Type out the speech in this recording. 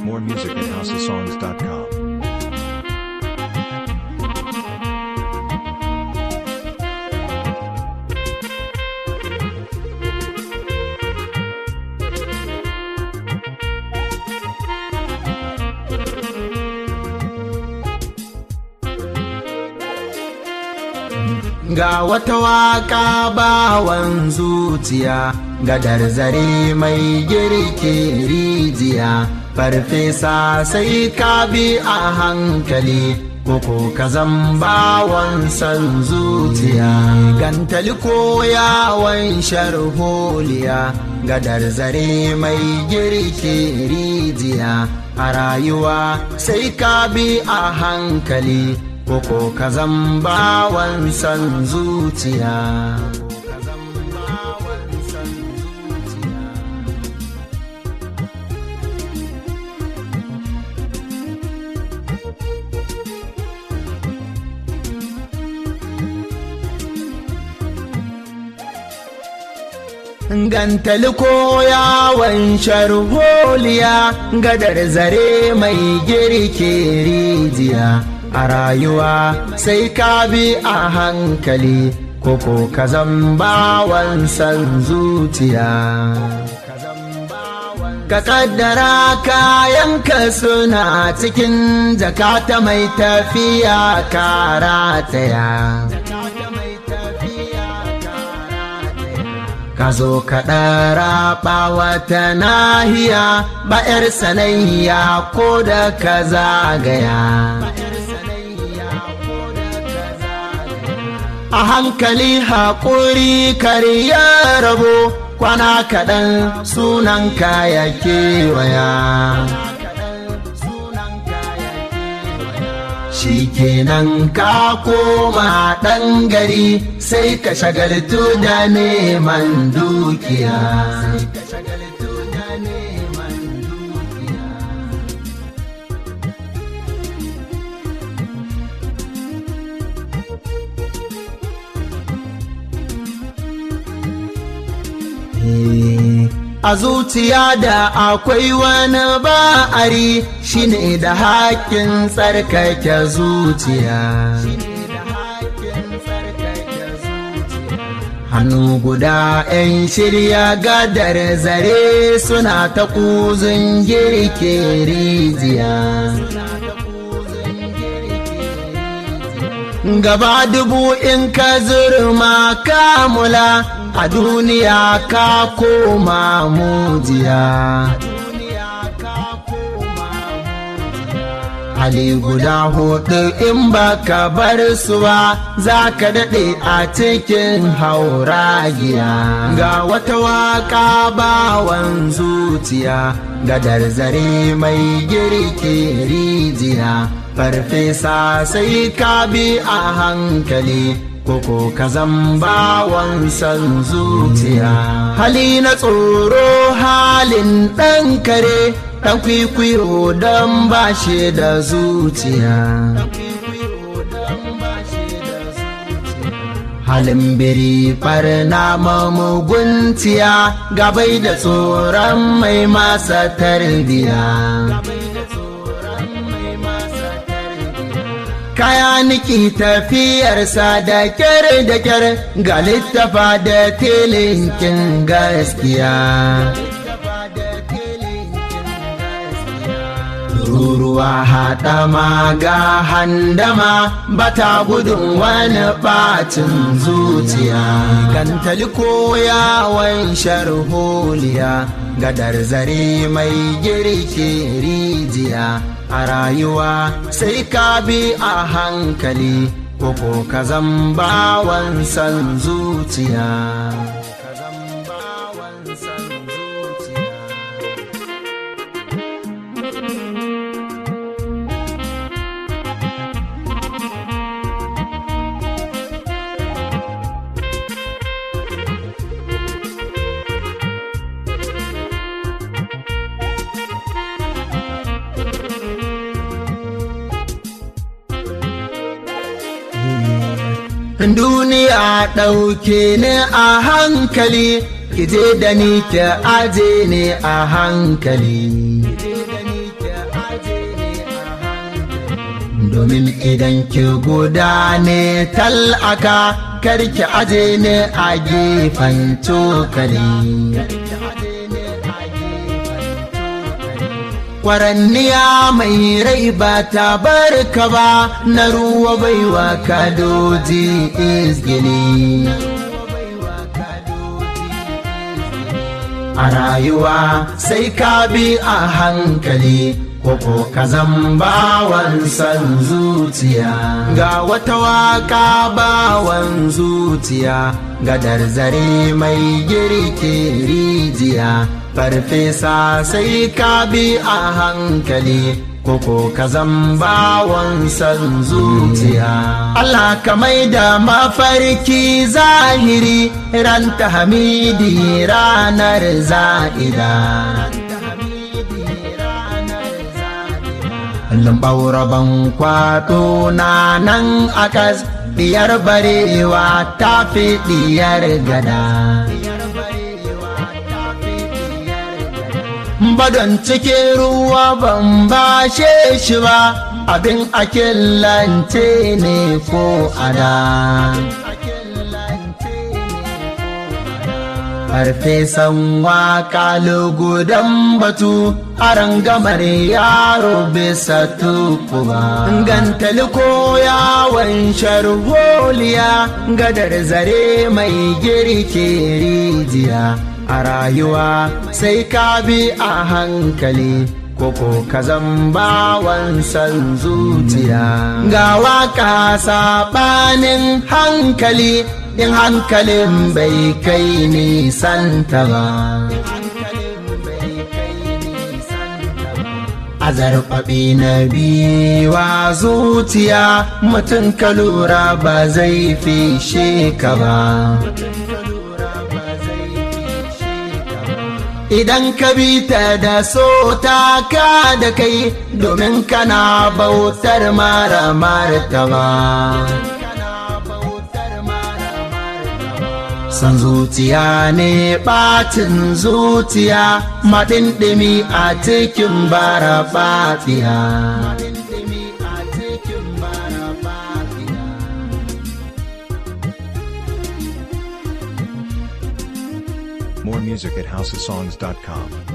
more music at houseofsongs.com. Ga wata waka bawan zuciya, gadar zare mai girke rijiya, farfesa sai ka bi a hankali, koko ka bawan san zuciya. Gantali ko yawon sharholiya, gadar zare mai girke rijiya, a rayuwa sai ka bi a hankali. koko ka bawan san zuciya. Gantali ko yawon sharholiya gadar zare mai girke rijiya. a rayuwa sai ka bi a hankali koko ka bawan san zuciya ka kaddara kayanka suna cikin jakata mai tafiya karataya ka zo ka ɗara wata nahiya ba 'yar sanayya ko da ka zagaya a hankali haƙuri karya rabo kwana kaɗan sunan kaya kewaya shi kenan ka koma ɗan gari sai ka shagaltu da neman dukiya a zuciya da akwai wani ba'ari shine da haƙƙin tsarkake zuciya hannu guda 'yan shirya gadar zare suna ta kuzin girke rijiya gaba dubu in ka zurma kamula a duniya ka koma mujiya hali guda hudu in baka bar su ba za ka daɗe a cikin hauragiya ga wata waka bawan zuciya gadar zare mai girke rijiya farfesa sai ka bi a hankali koko ka bawan san zuciya hali na tsoro halin ɗan kare ɗan kwikwiyo don ba shi da zuciya halin biri farna mamuguntiya gabai da tsoron mai masa tarbiya kaya niki tafiyarsa da kyar da kyar ga littafa da telinkin gaskiya ruruwa haɗama ga handama bata gudun wani ɓacin zuciya gantali ko yawon sharholiya gadar zare mai girke rijiya a rayuwa sai ka bi a hankali koko ka bawan san zuciya duniya ɗauke ne a hankali kije da ni ki aje ne a hankali domin idan ki guda ne tal'aka karki aje ne a gefen cokali kwaranniya mai rai ba ta barka ba na ruwa baiwa kadoji izgini a rayuwa sai ka bi a hankali koko ka bawan san zuciya ga wata waka bawan zuciya gadar zare mai girke rijiya farfesa sai ka bi a hankali koko ka bawan san zuciya Allah ka mai da mafarki zahiri ran ta hamidi ranar za'ida Lambauraban kwato na nan akas diyar barewa ta fi diyar gada. Badon cikin ruwa ban bashe shi ba abin akillance ne ko ada. farfesan waka lugudan batu aran gamar yaro bisa tukuba gantali ko yawon sharholiya gadar zare mai girke rijiya a rayuwa sai ka bi a hankali koko ka bawan san zuciya ga waka saɓanin hankali in hankalin bai kai nisanta ba. A zarfaɓi na biwa zuciya mutum ka lura ba zai fishe ka ba. Idan ka bi ta da so ta ka da kai domin kana bautar mara martaba. san zuciya ne ɓacin zuciya maɗinɗimi a cikin bara ɓafiya. More music at houseofsongs.com.